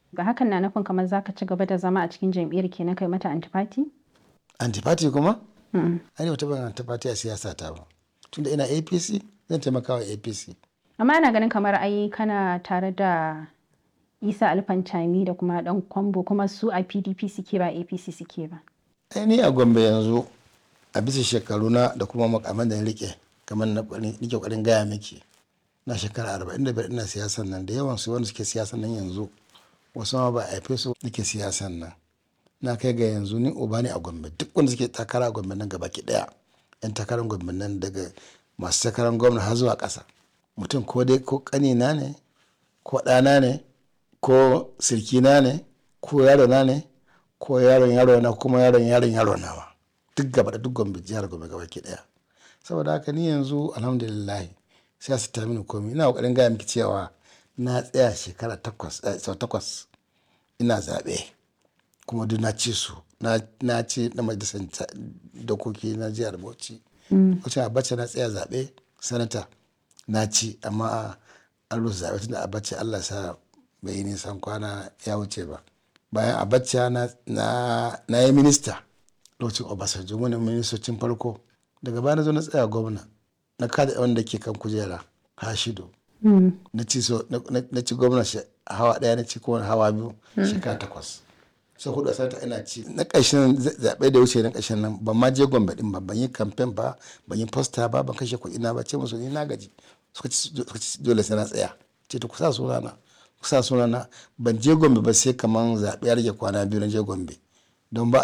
Ga hakan na nufin kamar za ka ci gaba da zama a cikin jam'iyyar kenan kai mata antifati? Antifati kuma? Mm. Ai wata ban antifati a siyasa ta ba. Tunda ina APC zan taimaka wa APC. Amma ana ganin kamar ai kana tare da Isa Alfantami da kuma dan Kwambo kuma su a PDP suke ba APC suke ba. Ai ni a Gombe yanzu a bisa shekaruna da kuma makaman da na rike kamar na nike kwarin gaya miki na shekara arba'in da biyar ina siyasan nan da yawan su wanda suke siyasan nan yanzu wasu ma ba a haife su nake siyasan nan na kai ga yanzu ni uba ne a Gombe duk wanda suke takara a Gombe nan gaba ki daya yan takarar Gombe nan daga masu takarar gwamna har zuwa ƙasa mutum ko dai ko ƙanina ne ko ɗana ne ko sirkina ne ko yarona ne ko yaron yaro na kuma yaron yaron yaro nawa duk gaba da duk gombe jihar gombe gaba ke daya saboda haka ni yanzu alhamdulillah sai su ta mini komai ina kokarin gaya miki cewa na tsaya shekara takwas sau takwas ina zaɓe kuma duk na ci su na ci na majalisar dokoki na jihar bauchi wacce abacha na tsaya zaɓe sanata na ci amma an rusa zaɓe tunda abacha allah sa bai yi nisan kwana ya wuce ba bayan abacha na, na, na yi minista lokacin obasanjo wani ministocin farko daga baya na zo na tsaya gwamna na kada wanda ke kan kujera hashido na ci so na ci gwamna hawa daya na ci kuma hawa biyu shekara takwas sai hudu sanata ina ci na ƙarshen zaɓe da wuce na ƙarshen nan ban ma je gombe din ba ban yi kamfen ba ban yi posta ba ban kashe kuɗi na ba ce musu ni na gaji suka ci dole sai na tsaya ce ta kusa sunana kusa sunana ban je gombe ba sai kaman zaɓe ya rage kwana biyu na je gombe don ba